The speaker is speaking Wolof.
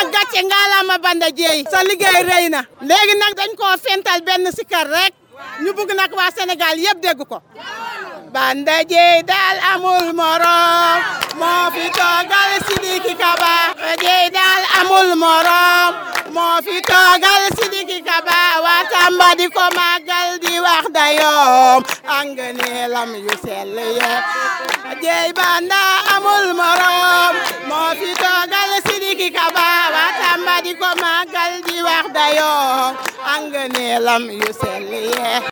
nag gàcce ngaalama Banda Dieye sa liggéey rëy na léegi nag dañ koo fental benn sikar rek ñu bëgg nag waa Sénégal yëpp dégg ko Banda Dieye daal amul morom moo fi toogal Sidiki Kaba Banda Dieye daal amul morom moo fi toogal Sidiki Kaba waa Tamba di ko màggal di wax dayoom anganeelam yu sell yëpp Banda Dieye Banda amul morom moo fi toogal Sidiki Kaba waa Tamba di ko màggal di wax dayoom anganeelam yu sell yëpp